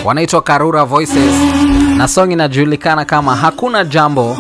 wanaitwa Karura Voices na song inajulikana kama Hakuna Jambo.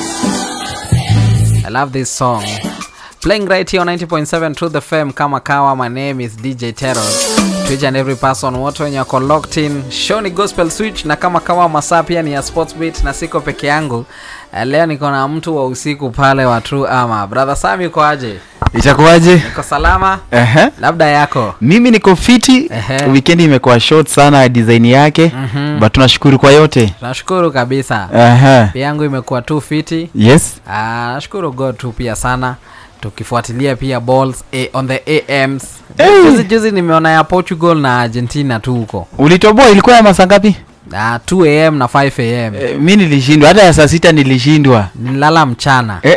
I love this song. Playing right here on 90.7 Truth FM kama kawa. My name is DJ Terror. To each and every person wote wenye wako locked in. Show ni Gospel Switch na kama kawa masaa pia ni ya Sports Beat na siko peke yangu. Eh, Leo niko na mtu wa usiku pale wa True Ama. Brother Sam yuko aje? itakuwaje Niko salama? Ehe. Labda yako. mimi niko fiti Ehe. wikendi imekuwa short sana design yake Mhm. but tunashukuru kwa yote Tunashukuru kabisa. Ehe. Pia yangu imekuwa tu fiti. yes Ah, nashukuru God tu pia sana tukifuatilia pia balls eh, on the AMs. Hey. Juzi juzi nimeona ya Portugal na Argentina tu huko. ulitoboa ilikuwa ya masaa ngapi Ah, 2 am na 5 am. e, mi nilishindwa hata ya saa sita nilishindwa Nilala mchana. Eh.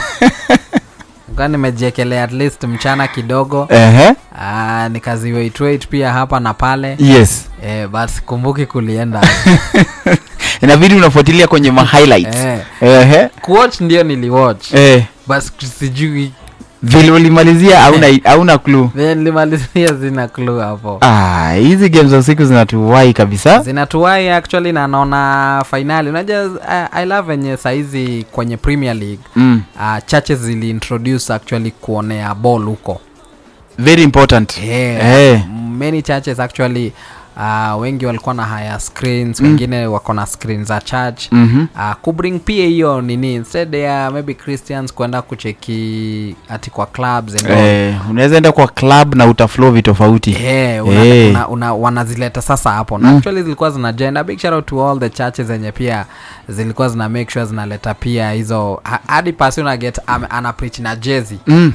Nilikuwa nimejiekelea at least mchana kidogo. Ehe. Ah, nikazi wait wait pia hapa na pale. yes Eh, but kumbuki kulienda. inabidi unafuatilia kwenye ma highlights eh, Ehe. kuwatch ndio niliwatch. Eh. Bas sijui vile ulimalizia hauna hauna clue Vile nilimalizia sina clue hapo. ah hizi games za usiku zinatuwai kabisa zinatuwai actually na naona fainali unajua I, i love venye saizi kwenye premier league mm. uh, churches ziliintroduce actually kuonea ball huko very important yeah. Eh. many churches actually uh, wengi walikuwa na haya screens Mm. wengine wako na screen za church Mhm. uh, kubring pia hiyo nini instead ya maybe christians kwenda kucheki ati kwa clubs and all. Eh, unaweza enda kwa club na utaflow vitofauti Yeah, una, Eh. una, una, wanazileta sasa hapo na Mm. actually zilikuwa zina jenda big shout out to all the churches zenye pia zilikuwa zina make sure zinaleta pia hizo ha- hadi pasi una get am, ana preach na jezi mm.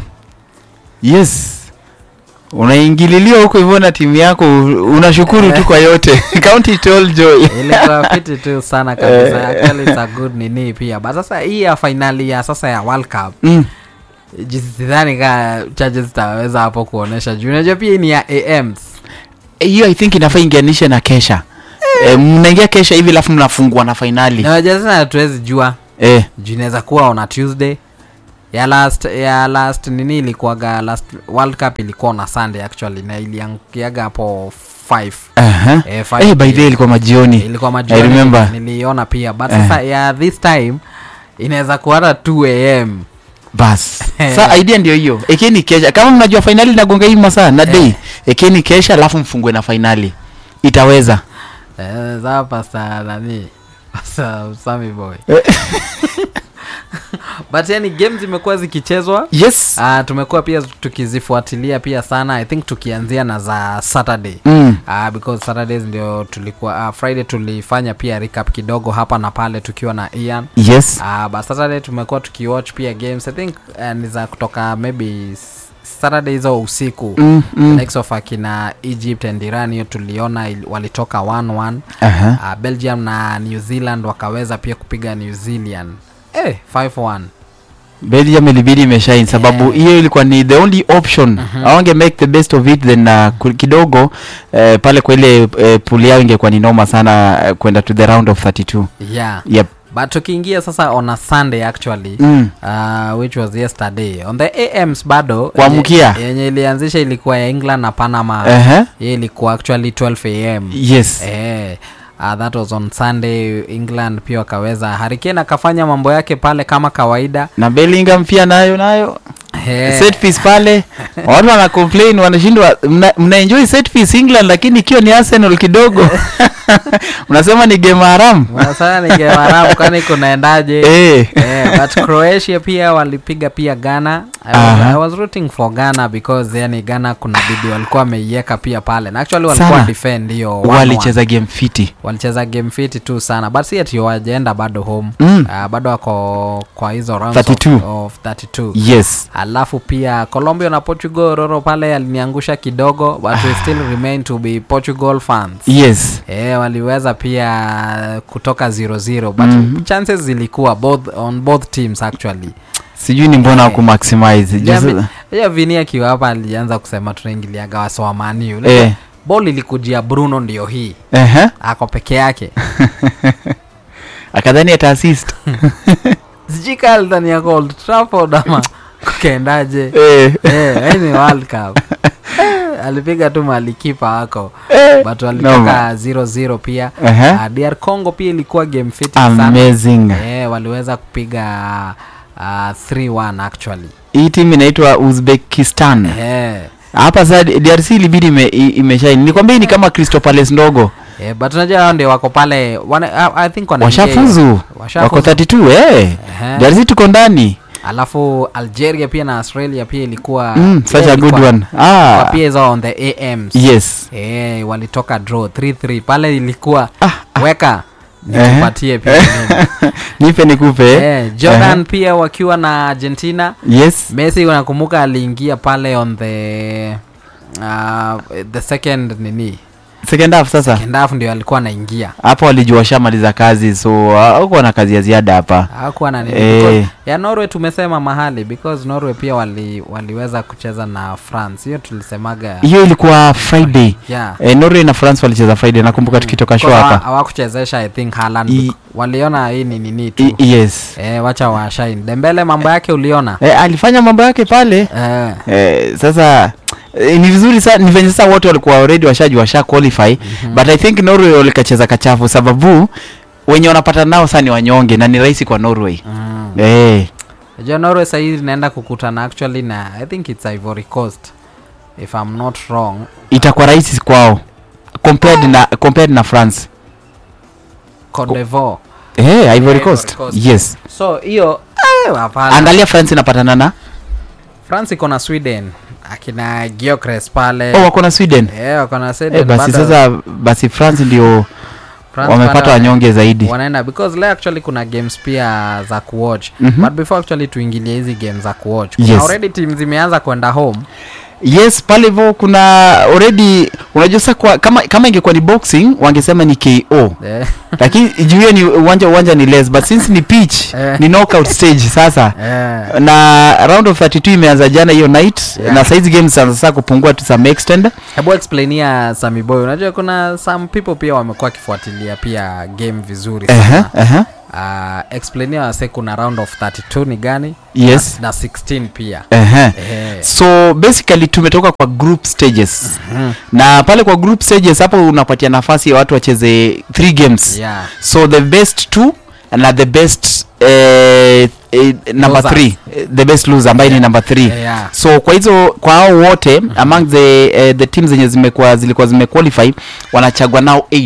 yes unaingililiwa huko hivyo na timu yako u- unashukuru tu kwa yote count it all joy ilikuwa fiti tu sana kabisa Eh. actually it's a good nini pia but sasa hii ya finali ya sasa ya world cup mm. jinsi sidhani ka churches zitaweza hapo kuonesha juu unajua pia hii ni ya ams hiyo i think inafaa ingianishe na kesha eh, mnaingia kesha hivi alafu mnafungua na fainali na unajua sasa hatuwezi jua eh. juu inaweza kuwa on a tuesday ya last ya last nini ilikuwaga last world cup ilikuwa na sunday actually na iliangukiaga hapo 5 uh-huh. Eh, five eh, by the way p.m. ilikuwa majioni ilikuwa I majioni remember. niliona pia but Eh. sasa ya this time inaweza kuwa hata 2 am bas sa idea ndio hiyo ekeni kesha kama mnajua fainali inagonga hii masaa na day ekeni kesha alafu mfungue na fainali itaweza eh, za pasta nani pasta Sammy boy but yani games zimekuwa zikichezwa yes uh, tumekuwa pia tukizifuatilia pia sana i think tukianzia na za saturday mm. uh, because saturdays ndio tulikuwa uh, friday tulifanya pia recap kidogo hapa na pale tukiwa na ian yes uh, but saturday tumekuwa tukiwatch pia games i think uh, ni za kutoka maybe s- saturday hizo usiku mm, mm. likes of akina egypt and iran hiyo tuliona ili- walitoka 1-1 Aha. uh, belgium na new zealand wakaweza pia kupiga new zealand eh 5-1 belgium ilibidi imeshine sababu Yeah. hiyo ilikuwa ni the only option Mhm. awange make the best of it then uh, ku- kidogo uh, pale kwa ile uh, pool yao ingekuwa ni noma sana uh, kwenda to the round of 32 yeah yep but tukiingia sasa on a sunday actually mm. uh, which was yesterday on the ams bado Kuamkia. yenye- yenye ilianzisha ilikuwa ya england na panama uh-huh. hiyo ilikuwa actually 12 am yes eh, uh, that was on sunday england pia wakaweza harikane akafanya mambo yake pale kama kawaida na bellingham pia nayo nayo Eh, set piece pale watu wana complain wanashindwa mna, mna enjoy set piece england lakini ikiwa ni arsenal kidogo unasema ni game haram unasema ni game haramu kwani kunaendaje eh. Eh, but croatia pia walipiga pia ghana I was, Aha. I was rooting for ghana because yani ghana kuna bidi walikuwa wameiweka pia pale na actually walikuwa Sana. defend hiyo 1-1. walicheza game fiti walicheza game fiti tu sana but si ati wajaenda bado home mm. uh, bado wako kwa hizo rounds 32. Of, of 32 yes alafu pia colombia na portugal roro pale aliniangusha kidogo but we still remain to be portugal fans yes e, waliweza pia kutoka 0-0 but Mhm. chances zilikuwa both on both teams actually sijui ni mbona Eh. wakumaximize Jambi- ya vini akiwa hapa alianza kusema tunaingiliaga wasowamaniu eh. bol ilikujia bruno ndio hii uh-huh. ako peke yake akadhani ata assist sijui kaa alidhani yako Old Trafford ama kukaendaje eh. Eh, hii ni World Cup. Eh, alipiga tu malikipa wako Eh, but noma. walitoka 0-0 pia Ehe. uh, dr congo pia ilikuwa game fit sana amazing eh, waliweza kupiga uh, 3-1 actually hii timu inaitwa uzbekistan eh, hapa saa drc ilibidi ime, i- imeshine nilikwambia hii ni kama crystal palace ndogo eh, but unajua hao ndio wako pale wana, I, I think wanaingia- washafuzu washafuzu. wako 32 eh. Ehe. drc tuko ndani alafu algeria pia na australia pia ilikuwa mm, such pia a good ilikuwa- one ilikuwa ah, pia hizo on the ams yes eh, walitoka draw 3-3 pale ilikuwa Ah, weka Ehe. nikupatie pia mimi. nipe nikupe eh, jordan pia wakiwa na argentina yes messi unakumbuka aliingia pale on the uh, the second nini second half sasa second half ndio alikuwa anaingia hapo walijua washamaliza kazi so hakuwa na kazi ya ziada hapa hakuwa na nini Eh. because ya norway tumesema mahali because norway pia wali, waliweza kucheza na france hiyo tulisemaga hiyo ilikuwa friday yeah. eh, norway na france walicheza friday nakumbuka tukitoka show Because hawa- hapa hawakuchezesha i think Haaland I- bec- waliona hii ni nini tu I- yes eh, wacha washine dembele mambo yake uliona eh, alifanya mambo yake pale eh, eh, sasa eh, ni vizuri sana ni venye sasa wote walikuwa already washaji washa qualify mm-hmm. but i think norway walikacheza kachafu sababu wenye wanapata nao saa ni wanyonge na ni rahisi kwa norway mm. eh, Unajua norway sahii inaenda kukutana actually na i think its ivory coast if i'm not wrong itakuwa rahisi kwao compared na compared na france Cote d'Ivoire. eh, ivory Ivory coast Coast. yes so hiyo eh, hapana. angalia france inapatana na france iko na sweden akina giocres pale oh, wako na sweden eh, wako na Sweden, eh, basi bado sasa basi france ndio France wamepata bado wanyonge zaidi wanaenda because leo actually kuna games pia za kuwatch Mhm. but before actually tuingilie hizi game za kuwatch kuna Yes. already team zimeanza kwenda home yes pale hivyo kuna already unajua sasa kwa, kama kama ingekuwa ni boxing wangesema ni ko eh, lakini juu hiyo ni uwanja uwanja ni less but since ni pitch Eh. ni knockout stage sasa eh, na round of 32 imeanza jana hiyo night Yeah. na saizi games sasa sasa kupungua to some extent hebu explainia Sammy Boy unajua kuna some people pia wamekuwa wakifuatilia pia game vizuri uh sana -huh, uh, explainia wase kuna round of 32 ni gani yes na 16 pia uh -huh. eh, so basically tumetoka kwa group stages mhm, na pale kwa group stages hapo unapatia nafasi ya watu wacheze three games yeah so the best two na the best eh, eh, number Losers. three eh, the best loser ambaye ni number three Eh, yeah. so kwa hizo kwa hao wote among the uh, the teams zenye zimekuwa zilikuwa zimequalify wanachagua now 8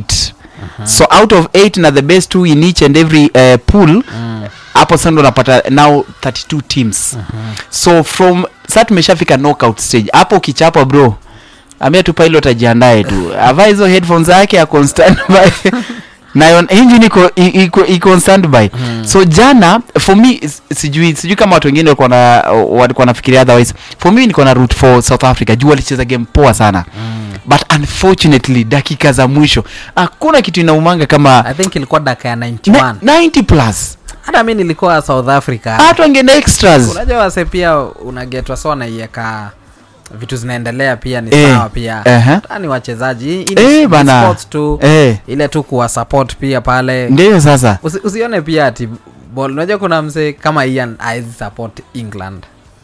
so out of 8 na the best two in each and every uh, pool Mm, hapo sasa ndo unapata now 32 teams so from sa tumeshafika knockout stage hapo ukichapa bro amia tu pilot ajiandae tu avaa hizo headphones yake ako on standby nayo engine iko i- iko iko on standby so jana for me s- sijui sijui kama watu wengine walikuwa na walikuwa nafikiria otherwise for me niko na root for south africa juu walicheza game poa sana mm. but unfortunately dakika za mwisho hakuna kitu inaumanga kama i think ilikuwa dakika ya 91 na- 90 plus hata mi nilikuwa south africa hata wangeenda extras unajua wase pia unagetwa so wanaiweka vitu zinaendelea pia ni Eh, sawa pia ehe. hata ni wachezaji Hii ni- Eh, ni bana. sports tu eh ile tu kuwa support pia pale ndio sasa Usi, usione pia ati ball unajua kuna msee kama ian aizi support england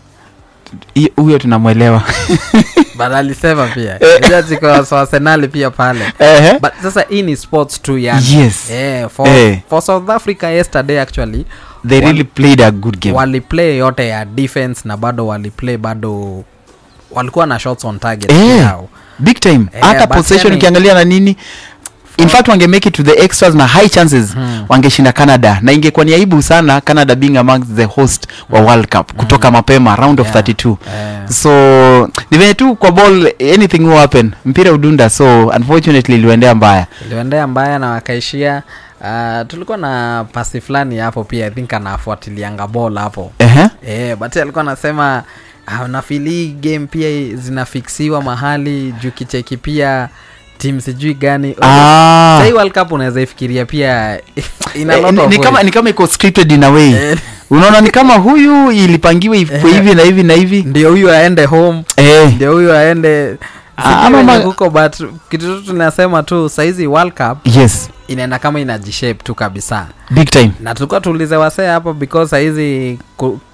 Hi- huyo tunamwelewa but alisema pia Eh. arsenali pia pale Ehe. but sasa hii ni sports tu yani Yes. eh, for, Eh. for south africa yesterday actually they Wal- really played a good game waliplay yote ya defense na bado waliplay bado walikuwa na shots on target Eh. yao big time Eh, hata but possession yani- ukiangalia na nini in fact wange make it to the extras na high chances Hmm. wangeshinda canada na ingekuwa ni aibu sana canada being among the host wa world cup kutoka mapema round of Yeah. 32 Eh. so ni venye tu kwa ball anything will happen mpira udunda so unfortunately iliendea mbaya iliendea mbaya na wakaishia uh, tulikuwa na pasi fulani hapo pia i think anafuatilianga ball hapo Ehe. eh, but alikuwa anasema uh, nafili hii game pia zinafiksiwa mahali juu kicheki pia tim sijui gani Ah. sahii world cup unaweza ifikiria pia ina Eh, lot ni- of ni kama ways. ni kama iko scripted in a way Eh, unaona ni kama huyu ilipangiwa ikuwe Eh. hivi na hivi na hivi ndio huyu aende home eh. ndio huyu aende Ah, sijui ama venye ma- kuko but kitu tu tunasema tu saizi world cup yes inaenda kama inajishape tu kabisa big time na tulikuwa tuulize wasee hapo because sahizi ku-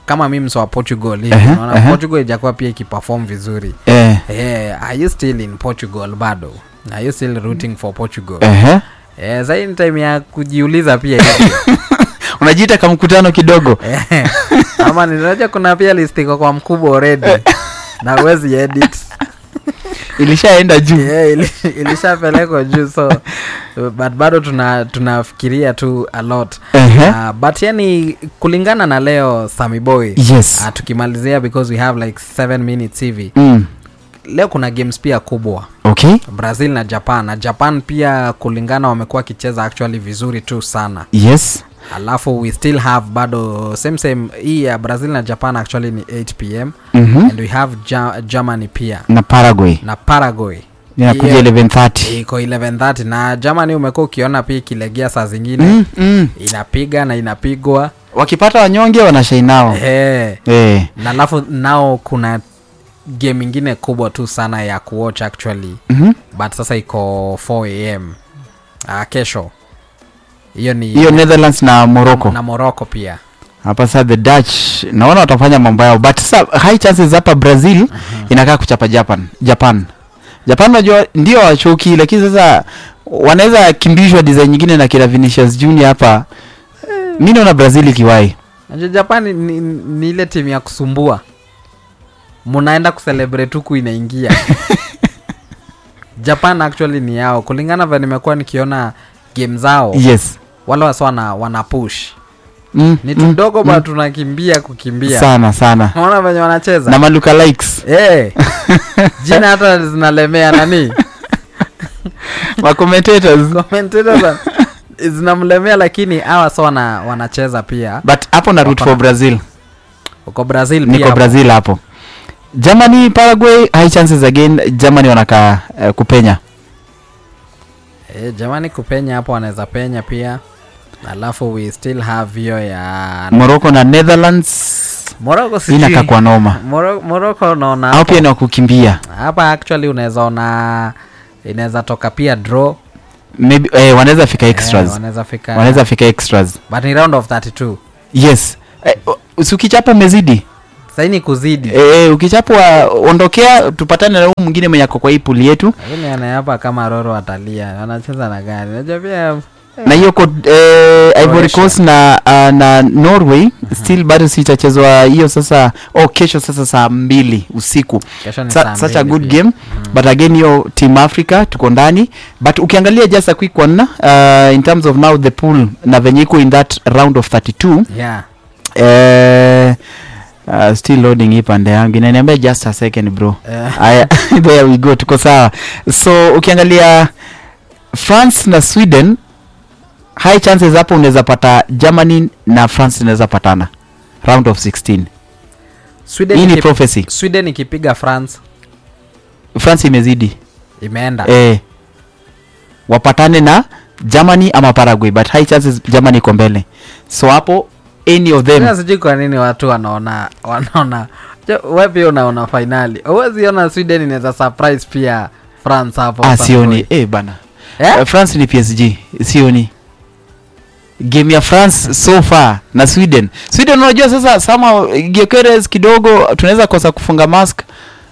kama mi mso wa portugal hivi Ehe, unaona ehe. portugal ijakuwa pia ikiperform vizuri eh, eh, are you still in portugal bado are you still rooting for portugal ehe. eh, sahii ni time ya kujiuliza pia hivi unajiita ka mkutano kidogo Eh, ama ninaja kuna pia list iko kwa mkubwa already na uwezi edit ilishaenda juu yeah, ili, ilishapelekwa juu so but bado tuna tunafikiria tu a lot Ehe. uh, but yani kulingana na leo Sammy Boy yes uh, tukimalizia because we have like 7 minutes hivi mm. leo kuna games pia kubwa okay brazil na japan na japan pia kulingana wamekuwa wakicheza actually vizuri tu sana yes alafu we still have bado same same hii ya brazil na japan actually ni 8 pm mm-hmm. and we have ja germany pia na paraguay na paraguay inakuja Hiyo 1130 iko 1130 na germany umekuwa ukiona pia ikilegea saa zingine mm, mm. inapiga na inapigwa wakipata wanyonge wanashainao hey. eh. na alafu nao kuna game ingine kubwa tu sana ya kuwatch actually mm-hmm. but sasa iko 4 am uh, kesho hiyo ni hiyo netherlands na morocco na morocco pia hapa sasa the dutch naona watafanya mambo yao but sasa high chances hapa brazil inakaa kuchapa japan japan japan najua ndio wachoki lakini sasa wanaweza kimbishwa design nyingine na kila vinicius junior hapa mi naona brazil ikiwai najua japan ni, ni, ni ile timu ya kusumbua munaenda kucelebrate huku inaingia japan actually ni yao kulingana vya nimekuwa nikiona game zao yes wale wasi wana, wana push mm, ni mm, tudogo mm. ba tunakimbia kukimbia sana sana naona venye wanacheza na maluka likes hey, jina hata zinalemea nani macommentator's commentators wa- zinamlemea lakini hawa sa wana, wanacheza pia but hapo na root Wako for na- brazil uko brazil pia niko hapo. brazil hapo germany paraguay high chances again germany wanakaa uh, kupenya Eh, jamani kupenya hapo wanaweza penya pia alafu we still have hiyo ya morocco na netherlands moroko inakaa kwa noma moroko unaona au hapo- pia ni wakukimbia hapa actually unaweza ona inaweza toka pia draw maybe eh, wanaweza fika Eh, extras wanaweza fika wanaweza fika extras but ni round of 32 yes eh, u- si ukichapa umezidi saini kuzidi eh, eh, ukichapwa ondokea tupatane na huu mwingine mwenye ako kwa hii puli yetu lakini anayapa kama roro watalia wanacheza na gani najua pia na hiyo ko eh, ivory Croatia. coast na uh, na norway still bado sitachezwa hiyo sasa oh kesho sasa saa mbili usiku kesho ni Sa, saa such a mbili good pia. game but again hiyo team africa tuko ndani but ukiangalia just a quick one uh, in terms of now the pool na venye iko in that round of 32 yeah eh, uh, still loading hii pande yangu inaniambia just a second bro Eh, Aya, there we go tuko sawa so ukiangalia france na sweden high chances hapo unaweza pata germany na france inaweza patana round of 16 Sweden hii ni ikip- prophecy sweden ikipiga france france imezidi imeenda eh, wapatane na germany ama paraguay but high chances germany iko mbele so hapo any of them Sasa sijui kwa nini watu wanaona wanaona Jo, we pia unaona fainali huwezi ona sweden inaweza surprise pia france hapo ah, San sioni Louis. eh, bana Eh? uh, france ni psg sioni game ya france so far na sweden sweden unajua sasa sama gekeres kidogo tunaweza kosa kufunga mask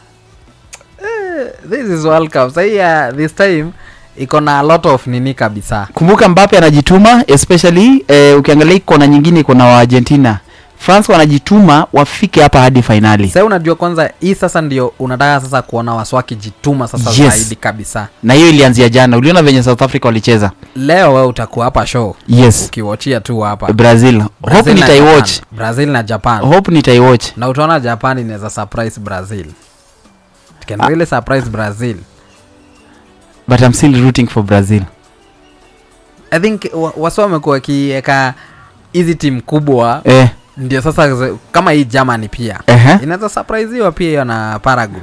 this is world cup sahii ya this time iko na a lot of nini kabisa kumbuka mbape anajituma especially eh, ukiangalia kona nyingine iko na wa argentina france wanajituma wafike hapa hadi fainali sahii unajua kwanza hii sasa ndio unataka sasa kuona wasu wakijituma sasa Yes. zaidi kabisa na hiyo ilianzia jana uliona venye south africa walicheza leo we utakuwa hapa show yes ukiwachia tu hapa brazil hope Brazil na nitaiwatch Japan. brazil na japan hope nitaiwatch na utaona japan inaweza surprise brazil It can Ah. really surprise brazil but i'm still rooting for brazil i think wa- wasi wamekuwa wakiweka hizi timu kubwa eh, ndio sasa ze- kama hii germany pia uh-huh. inaweza surpriseiwa pia hiyo na paraguay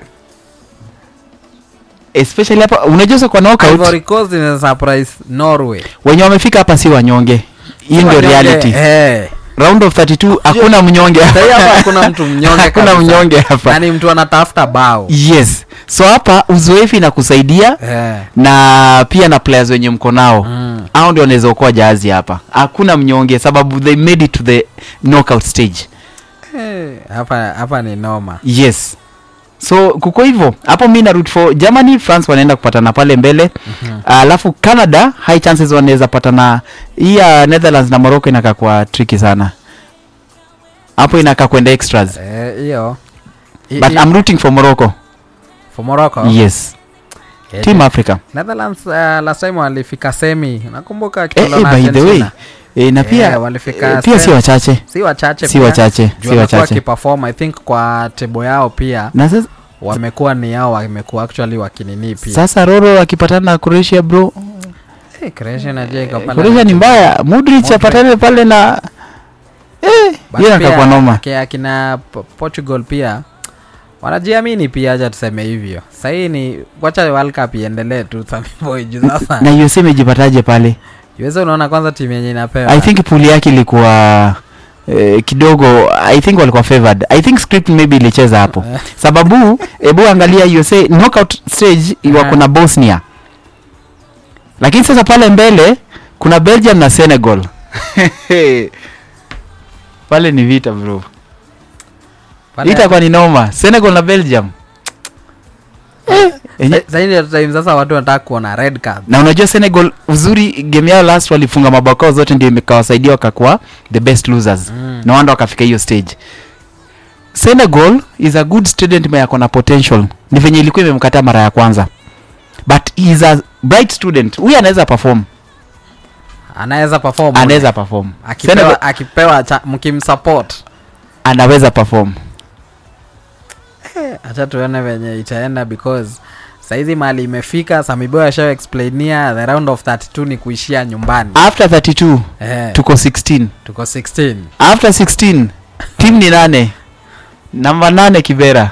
especially hapa unajua sasa kwa knockout ivory coast inaweza surprise norway wenye wamefika hapa si wanyonge hii ndio Wanyonge, reality eh. round of 32 hakuna mnyonge Sahii hapa hakuna mtu mnyonge hakuna kabisa. mnyonge hapa Yaani mtu anatafuta bao yes so hapa uzoefu inakusaidia Eh. na pia na players wenye mko nao Mm. au ndio wanaweza okoa jahazi hapa hakuna mnyonge sababu they made it to the knockout stage Eh, hapa hapa ni noma yes so kuko hivyo hapo mi narut for germany france wanaenda kupatana pale mbele alafu canada high chances wanaweza patana hii ya netherlands na morocco inakaa kwa tricky sana hapo inakaa kwenda extras Eh, hiyo I- but i- i'm rooting for morocco for Morocco yes Eh, team africa Netherlands uh, last time walifika semi nakumbuka eh, kicholo eh, na by the way Argentina. eh, na pia Eh, walifika eh, pia si semi. wachache si wachache si pia. wachache Juu si wamekuwa wachache wakiperform i think kwa tebo yao pia na sasa, wamekuwa ni yao wamekuwa actually wakinini pia sasa roro akipatana na croatia bro Eh, Croatia najua iko pale croatia ni mbaya mudrich Modric. apatane pale na eh, But hiyo pia nakakwa noma aki- akina Po- portugal pia wanajiamini pia hacha tuseme hivyo sahii ni wacha world cup iendelee tu Samiboy, juu sasa na usa imejipataje pale uweze unaona kwanza timu yenye inapewa i think puli yake ilikuwa eh, kidogo i think walikuwa favored i think script maybe ilicheza hapo sababu ebu angalia usa knockout stage wako na bosnia lakini sasa pale mbele kuna belgium na senegal pale ni vita bro Pale- itakuwa ni noma senegal na belgium eh, enye- Sa- sahii ndio time sasa watu wanataka kuona red card na unajua senegal uzuri game yao last walifunga mabakao zote ndio imekawasaidia wakakuwa the best losers Mm. na wanda wakafika hiyo stage senegal is a good student mwenye ako na potential ni venye ilikuwa imemkataa mara ya kwanza but he is a bright student huyu anaweza perform anaweza perform anaweza perform akipewa, Senegal akipewa cha- mkimsupport anaweza perform hacha tuone venye itaenda because saizi mali imefika samiboy ashao explainia the round of 32 ni kuishia nyumbani after 32 eh, tuko 16 tuko 16 after 16 team ni nane namba nane kibera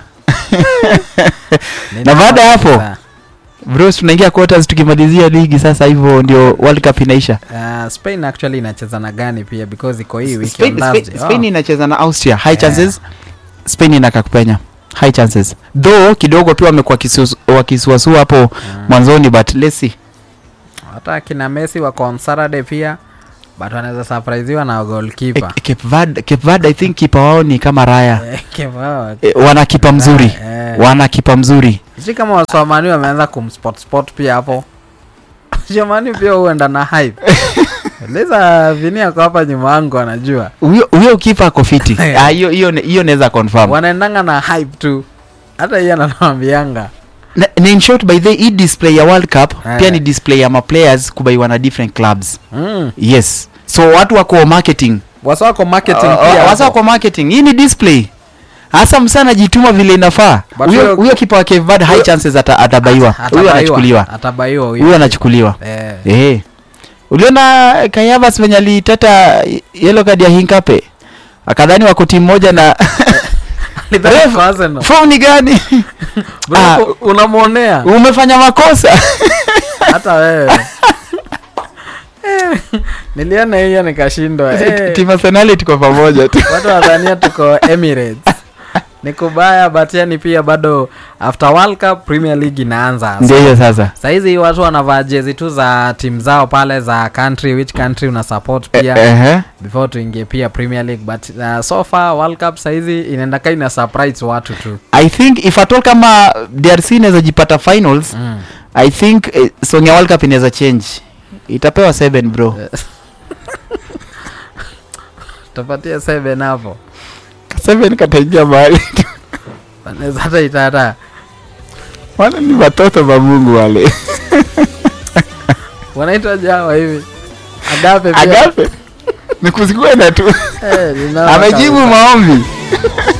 Ni Na baada ya hapo? sasa. bros tunaingia quarters tukimalizia ligi sasa hivyo ndio world cup inaisha Uh, spain actually inacheza na gani pia because iko hii wiki Spain, on Spain, Thursday. Spain Oh. inacheza na austria high Yeah. chances spain inaka kupenya high chances though kidogo tu wamekuwa kisu- wakisuasua hapo Mm. mwanzoni but let's see hata kina messi wako on saturday pia but wanaweza surpriseiwa na Eh, goalkeeper Cape Verde, Cape Verde i think kipa wao ni kama raya Eh, kipa- eh, wana kipa mzuri Eh. wana kipa mzuri sijui kama waswamani wameanza kumspot spot pia hapo jamani pia huenda na hype liza vini ako hapa nyuma yangu anajua huyo huyo kipa ako fiti Ah, hiyo hiyo hiyo naweza confirm wanaendanga na hype tu hata hiyo ananawambianga na, na in short by the hii display ya world cup Eh. pia ni display ya maplayers kubaiwa na different clubs mm. yes so watu wako marketing wasa wako marketing Uh, pia uh, wasa hapo. wako marketing hii ni display hasa msa anajituma vile inafaa But huyo huyo- huyo kipa wa Cape Verde high huyo- chances ata, atabaiwa huyo Atabaiwa, anachukuliwa atabaiwa huyo. huyo anachukuliwa Eh. eh uliona kayavas venye aliteta yellow card ya hinkape akadhani wako timu moja na Alidhani Ref- kwa Arsenal. form ni gani Bro, Ah. u- unamwonea umefanya makosa hata wewe Eh, niliona hiyo nikashindwa Eh, timu arsenali tuko pamoja tu watu wadhania tuko emirates ni kubaya but yani pia bado after world cup premier league inaanza ndio hiyo sasa sahizi watu wanavaa jezi tu za timu zao pale za country which country una support pia Eh, ehe. before tuingie pia premier league but uh, so far world cup sahizi inaenda ka ina surprise watu tu i think if at all kama drc inaweza jipata finals mm. i think eh, song ya world cup inaweza change itapewa 7 bro tapatia seven hapo 7 kataingia mahali Wanaweza hata itata wale ni watoto wa mungu wale wanaitwa jawa hivi agape pia. agape ni kusikwenda tu Eh, ninaona amejibu kabisa. maombi